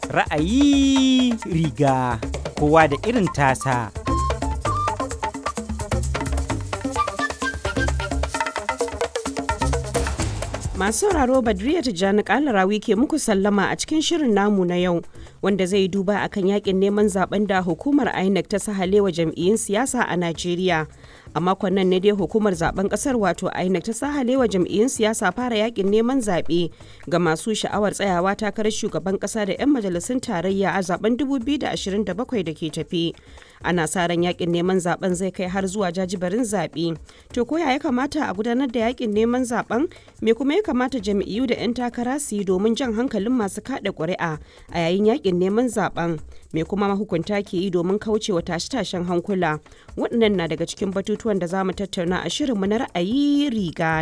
Ra'ayi riga kowa da irin tasa. Masu sauraro Badriya Tijjani Kalarawi ke muku sallama a cikin shirin namu na yau wanda zai duba akan yakin neman zaben da hukumar INEC ta sahalewa jam'iyyun siyasa a Najeriya. A makon nan ne dai hukumar zaben kasar wato INEC ta sahalewa jam'iyyun siyasa fara yakin neman zaɓe ga masu sha'awar tsayawa takarar shugaban kasa da 'yan majalisun tarayya a zaben 2027 da ke tafi. Ana sa ran yakin neman zaben zai kai har zuwa jajibarin zaɓe. To ko ya kamata a gudanar da yakin neman zaben? Me kuma ya kamata jam'iyyu da 'yan takara su yi domin jan hankalin masu kada ƙuri'a a yayin yakin neman zaben me kuma mahukunta ke yi domin kaucewa tashe-tashen hankula waɗannan na daga cikin batutuwan da za mu tattauna a shirinmu na ra'ayi riga